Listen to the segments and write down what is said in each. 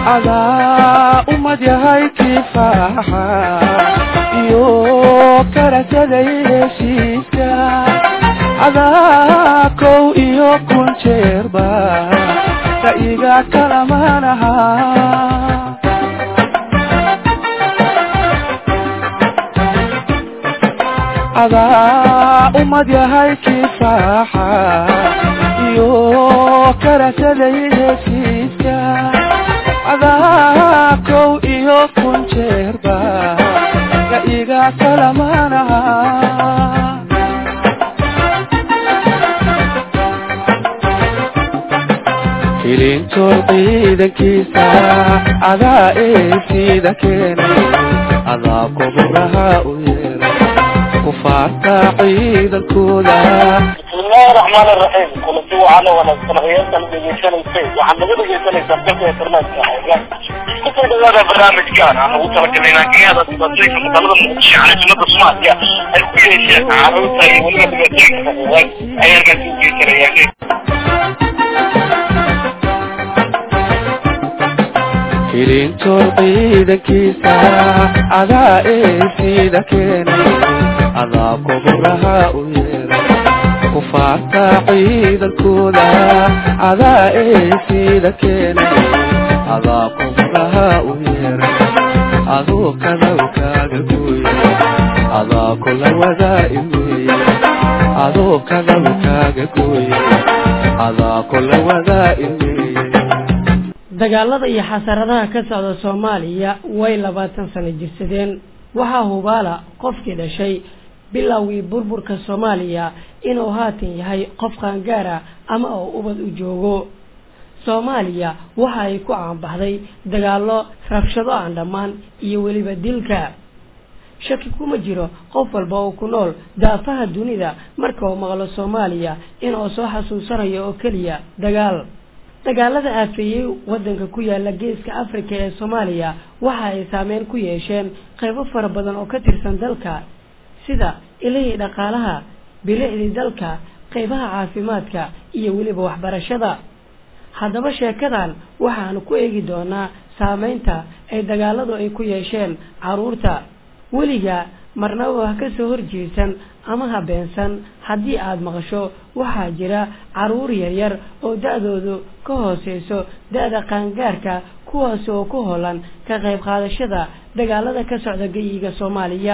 adaa ummad yahay kifaaxa iyo karasaday heshiiska adaa kow iyo kun jeerba ka iga kalamanaha adaa ummad yahay kifaaxa iyo karasaday heshiiska adaa kow iyo kun jeerba ka iga kalamanaha ilintool ciidankiisa adaa eesiida keenay adaa kuburaha u yeeray kufaarta ciidankooda bismillahi raxmaani raxiim kulanti waxaana wanaagsan hayatan dhegeysanaysay waxaad naga dhegeysanaysaa dalka internetka kusoo dhawaada barnaamijkan aan ugu talagalay naagiyada dhibaatooyinka magaalada muqdisho caasimada soomaaliya ay ku yeesheen caruurta iyo weliba dhibaatooyinka koowaad ay halkaasi u geysanayaan ilintool ciidankiisa adaa eesiida keenay adaa kuburaha u yeeray kufaarta ciidankooda adaa eesiida keenay adaa kuburaha u yeeray aduu kadawkaaga gooye adaa kula wadaa iweeye aduu kadawkaaga gooye adaa kula wadaa iweeye dagaalada iyo xasaradaha ka socda soomaaliya way labaatan sano jirsadeen waxaa hubaala qofkii dhashay bilowgii burburka soomaaliya inuu haatan yahay qof qaangaara ama oo ubad u joogo soomaaliya waxa ay ku caanbaxday dagaallo rabshado aan dhammaan iyo weliba dilka shaki kuma jiro qof walba oo ku nool daafaha dunida marka uu maqlo soomaaliya inuu soo xasuusanayo oo keliya dagaal dagaalada aafeeyey waddanka ku yaala geeska afrika ee soomaaliya waxa ay saameyn ku yeesheen qaybo fara badan oo ka tirsan dalka sida ilihii dhaqaalaha bilicdii dalka qaybaha caafimaadka iyo weliba waxbarashada haddaba sheekadan waxaanu ku eegi doonaa saameynta ay dagaaladu ay ku yeesheen carruurta weliga marnaba ha ka soo horjeesan ama ha beensan haddii aada maqasho waxaa jira carruur yaryar oo da-doodu ka hooseyso da-da qaangaarka kuwaas oo ku holan ka qayb qaadashada dagaalada ka socda geyiga soomaaliya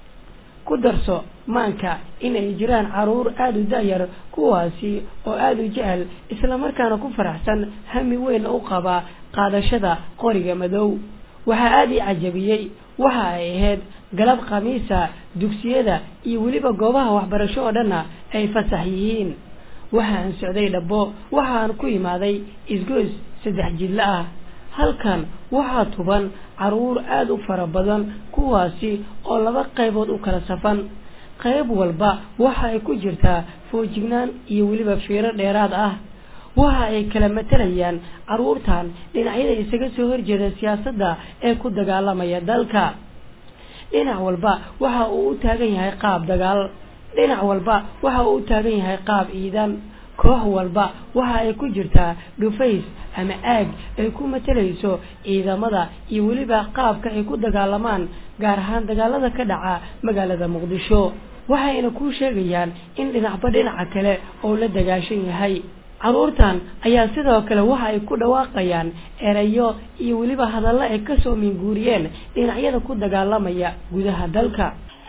ku darso maanka inay jiraan carruur aada u da-yar kuwaasi oo aada u jecel islamarkaana ku faraxsan hami weyn u qaba qaadashada qoriga madow waxaa aada ii cajabiyey waxa ay ahayd galab khamiisa dugsiyada iyo weliba goobaha waxbarasho oo dhanna ay fasax yihiin waxaan socday dhabbo waxaan ku imaaday isgoys saddex jidla ah halkan waxaa tuban carruur aada u fara badan kuwaasi oo laba qaybood u kala safan qayb walba waxa ay ku jirtaa foojignaan iyo weliba fiiro dheeraad ah waxa ay kala matalayaan carruurtan dhinacyada isaga soo horjeeda siyaasadda ee ku dagaalamaya dalka dhinac walba waxa uu u taagan yahay qaab dagaal dhinac walba waxa uu u taagan yahay qaab ciidan koox walba waxa ay ku jirtaa dhufays ama aag ay ku matalayso ciidamada iyo weliba qaabka ay ku dagaalamaan gaar ahaan dagaalada ka dhaca magaalada muqdisho waxayna kuu sheegayaan in dhinacba dhinaca kale oo la dagaashan yahay carruurtan ayaa sidoo kale waxa ay ku dhawaaqayaan erayo iyo weliba hadallo ay kasoo minguuriyeen dhinacyada ku dagaalamaya gudaha dalka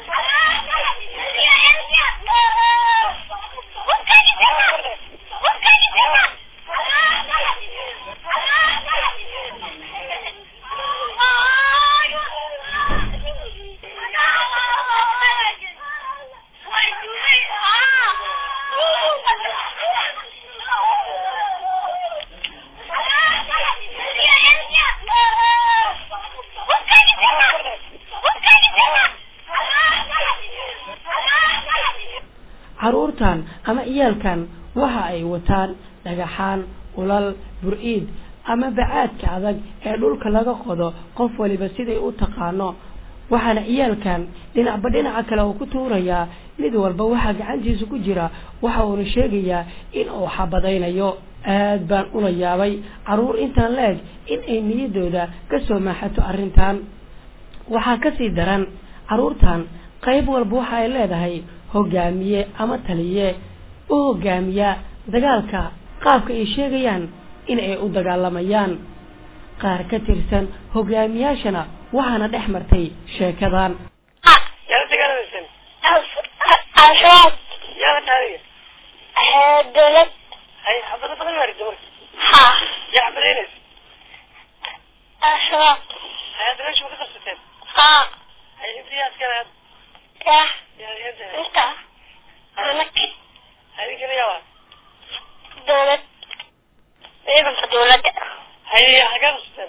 carruurtan ama ciyaalkan waxa ay wataan dhagaxaan ulal bur-iid ama bacaadka adag ee dhulka laga qodo qof waliba siday u taqaano waxaana ciyaalkan dhinacba dhinaca kale uu ku tuurayaa mid walba waxaa gacantiisa ku jira waxa uuna sheegayaa in uu xabadaynayo aad baan ula yaabay carruur intaan la-eg in ay niyaddooda ka soo maaxato arrintan waxaa kasii daran carruurtan qayb walba waxa ay leedahay hogaamiye ama taliye u hogaamiya dagaalka qaabka ay sheegayaan in ay u dagaalamayaan qaar ka tirsan hogaamiyaashana waxaana dhex martay sheekadan yaa dagaalamayseen al-shabaab yaa taariga dowlad hay xabado badan maarida marka ha yaa xabadaynaysa al-shabaab hay hadda meesha ma ka qabsateen ha hay inta yaa askara had ya yaa yaa inta anaki adinkana yaa waa dowlad ciidanka dowladda hay xagee qabsateen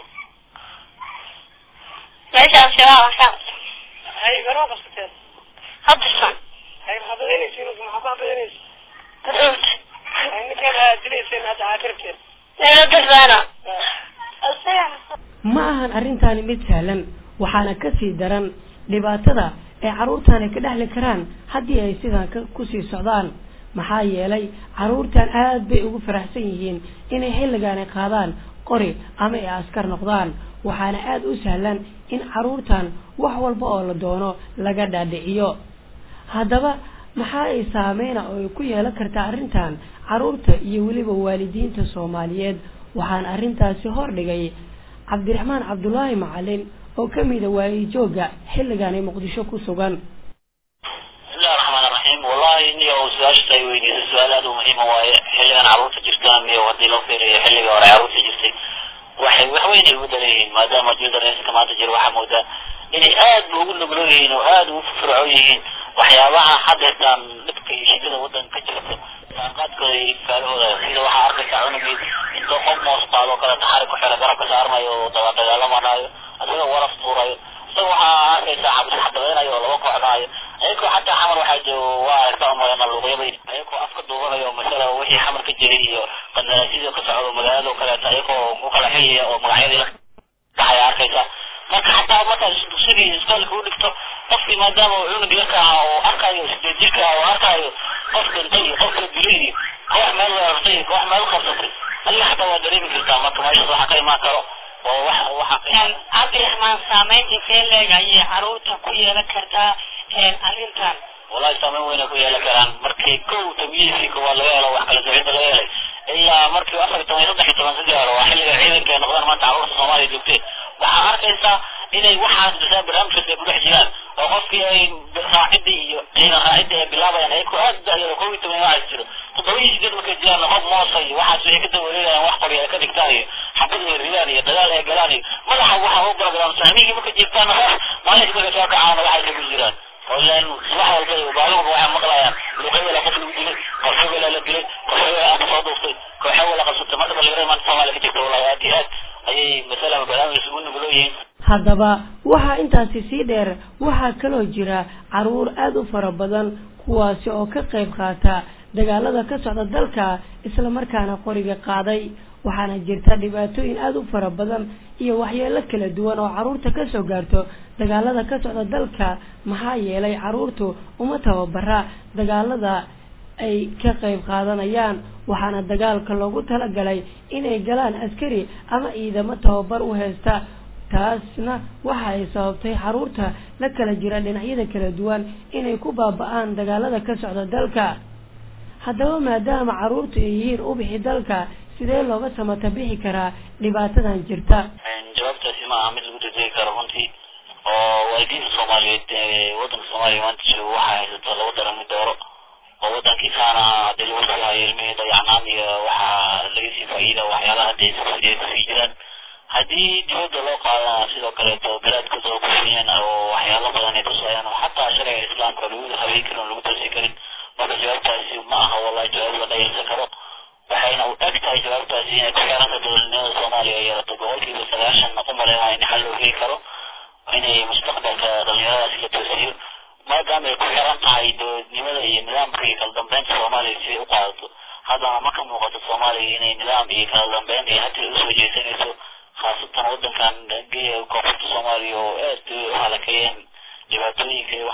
meesha al-shabaab ashaab hay garma qabsateen haddasan hay xabadaynaysiin maxaa ku xabadaynaysa dowlad hay ninkan aa dilayseen hadda aa karabteen dowladdaana ma ahan arrintaani mid sahlan waxaana kasii daran dhibaatada ay carruurtani ka dhexli karaan haddii ay sidan ka kusii socdaan maxaa yeelay carruurtan aad bay ugu faraxsan yihiin inay xilligaani qaadaan qori ama ay askar noqdaan waxaana aada u sahlan in carruurtan wax walba oo la doono laga dhaadhiciyo haddaba maxaa ay saameyna oo ay ku yeelan kartaa arrintan carruurta iyo weliba waalidiinta soomaaliyeed waxaan arrintaasi hordhigay cabdiraxmaan cabdulaahi macalin oo ka mida waayijooga xilligan ay muqdisho ku sugan bismillahi raxmaan raxiim wallahi niyo su-aashata ay weydiisay su-aal aada u muhiima waaye xilligan carruurta jirtaan iyo haddii loo fiiriyo xilliga hore carruurta jirtay waxay wax weyn ay ugu daran yihiin maadaama jildareeska maanta jiro waxaa moodaa inay aad ba ugu nuglo yihiin oo aada ugu firfircoon yihiin waxyaabaha haddeetaan dhibka iyo shidada waddanka ka jirta saanqaadkooda iyo ifkaalahooda sida waxaa arkaysa cunugii intoo qof moos qaadoo kale taxari ku xira garabka saarmayo oo daba dagaalamanayo isagoo waraf tuurayo isaga waxaa arkaysaa xabis xabadaynayo oo laba kooxdaayo ayagoo xataa xamar waxaa joogo waa aragtaa umalena luuqyabay ayagoo afka duubanayo masala wixii xamar ka jiray iyo qandaraasyada ka socdo magaalada oo kaleeto ayagoo ku kala xiyaya oo magacyadii la dhaxaya arkaysaa marka xataa markaad dugsigii iskoolka u dhigto qofkii maadaama uu cunug yarka ahaa oo arkayo sideed jirka ah oo arkayo qof dhintay iyo qof la dilay iyo koox meel weerartay iyo koox meel qabsatay adiga xataa waa dareemi kartaa marka meeshaas waxaa ka imaan karo oo wax waxaa cabdiraxmaan saameyn intee leeg ayay carruurta ku yeelan kartaa arrintan wallahi saameyn weyna ku yeelan karaan markii kow tamyiizkii koowaad laga helo wax kala socida laga helay ilaa markii afar iyo toban iyo saddex iyo toban si gaaro waa xilliga ciidanka ay noqdaan maanta carruurta soomaaliya joogteen waxaa arkaysaa inay waxaas bisaa barnaamijkaas ay ku dhex jiraan oo qofkii ay raacidii iyo ciidan raacidii ay bilaabayaan ayagoo aad dayaro kow iyo toban waxaas jiro toddoba iyo sideed markay jiraan qof moosa iyo waxaas waxay ka dawareegayaan wax qori ay ka dhigtaan iyo xabad ay ridaan iyo dagaal ay galaan iyo madaxa waxaa u barogaraamsan hamigii marka jirtaan maalinka markay soo kacaana waxay ku jiraan ilan subax walba iyo baaluurka waxay maqlayaan luqayala qof lagu dilay qof hebela la dilay qof hebela aka soo duuftay koox hebela qabsatay marka dhalinyarada maanta soomaaliya ka jirta wallahi aad iyo aad ayay masala barnaamij ugu nuglo yihiin haddaba waxaa intaasi sii dheer waxaa kaloo jira carruur aada u fara badan kuwaasi oo ka qayb qaata dagaalada ka socda dalka islamarkaana qoriga qaaday waxaana jirta dhibaatooyin aada u fara badan iyo waxyeelo kala duwan oo carruurta kasoo gaarto dagaalada ka socda dalka maxaa yeelay carruurtu uma tababara dagaalada ay ka qayb qaadanayaan waxaana dagaalka loogu talagalay inay galaan askari ama ciidamo tababar u haysta taasna waxa ay sababtay carruurta la kala jira dhinacyada kala duwan inay ku baaba-aan dagaalada ka socda dalka haddaba maadaama carruurtu ay yihiin ubixi dalka sidee looga samata bixi karaa dhibaatadan jirta jawaabtaasi ma aha mid lagu degdegi karo runtii oo waalidiinta soomaaliyeed ee wadanka soomaaliya maanta joogo waxaa haysato laba daran mid dooro oo wadankiisaana hadii lagu sii hayo ilmihii dayacnaan iyo waxaa laga sii faa'iida waxyaalaha hadda ay kusii jiraan haddii dibadda loo qaadana sidoo kaleeto garaadkooda oo kufiyeen oo waxyaalo badan ay tusayaan oo xataa sharciga islaamka lagu habeyn karin oo lagu toosi karin marka jawaabtaasi ma aha wallahi jawaab la dhayalsan karo waxayna u eg tahay jawaabtaasi inay ku xiranta dowladnimada soomaaliya ay yeelato boqolkiiba sagaashan u maleynaya in xal loo heli karo inay mustaqbalka dhalinyaradaasi la toosiyo maadaama ay ku xiran tahay dowladnimada iyo nidaamka iyo kala dambeynta soomaaliya siday u qaadato haddana ma ka muuqato soomaaliya inay nidaam iyo kala dambeyn ay hadda usoo jeesanayso khaasatan wadankan koonfurta soomaaliya oo aad u halakeeyeen dhibaatooyinka iyo waxaas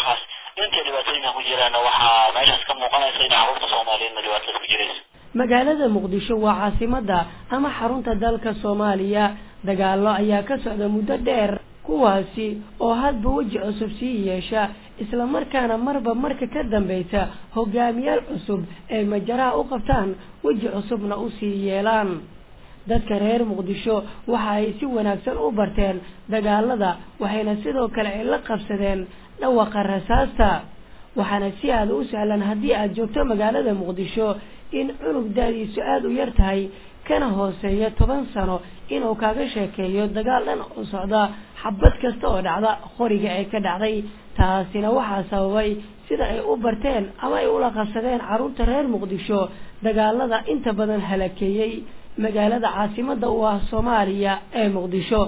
inta dhibaatooyinka ku jiraana waxaa meeshaas ka muuqanaysa in carruurta soomaaliyeedna dhibaatadaas ku jirayso magaalada muqdisho waa caasimada ama xarunta dalka soomaaliya dagaallo ayaa ka socda muddo dheer kuwaasi oo hadba weji cusub sii yeesha islamarkaana marba marka ka dambaysa hogaamiyaal cusub ay majaraha u qabtaan weji cusubna usii yeelaan dadka reer muqdisho waxa ay si wanaagsan u barteen dagaalada waxayna sidoo kale ay la qabsadeen dhawaqa rasaasta waxaana si aada u sahlan haddii aada joogto magaalada muqdisho in cunug da-diisu aada u yar tahay kana hooseeya toban sano inuu kaaga sheekeeyo dagaal dhan oo socda xabad kasta oo dhacda qoriga ee ka dhacday taasina waxaa sababay sida ay u barteen ama ay ula qabsadeen carruurta reer muqdisho dagaalada inta badan halakeeyey magaalada caasimada u ah soomaaliya ee muqdisho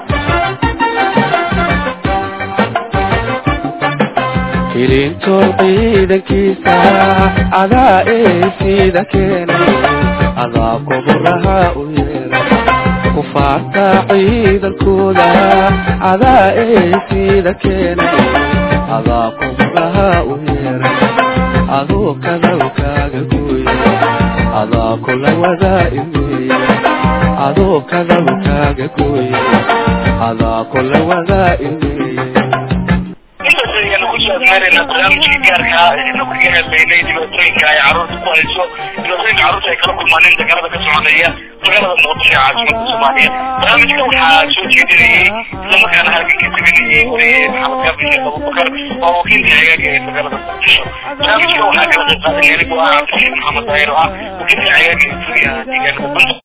hilintool ciidankiisa adaa ee sida keenay adaa kuburaha u yeeray kufaarta ciidankooda adaa ee sida keenay adaa kuburaha u yeeray aduu kadalkaaga gooya adaa kula wadaa imeeya aduu kadalkaaga gooya adaa kula wadaa imeeya intaas ayaanu kusoo admeeraynaa barnaamijkii gaarka ah eena kaga hadlaynay dhibaatooyinka ay carruurta ku hayso dhibaatooyinka carruurta ay kala kulmaaneen dagaalada ka soconaya magaalada muqdisho ee caasimada soomaaliya barnaamijka waxaa soo jeedinayay islamarkaana halkan ka teganayay wariye maxamed gaabin sheekh abubakar oo wakiilka hagaaga ee magaalada muqdisho barnaamijka waxaa kala qayb qaadanaya anigu ah cabdishiin maxamed daahir oo ah wakiilka hagaaga ee furiyaha deegaanada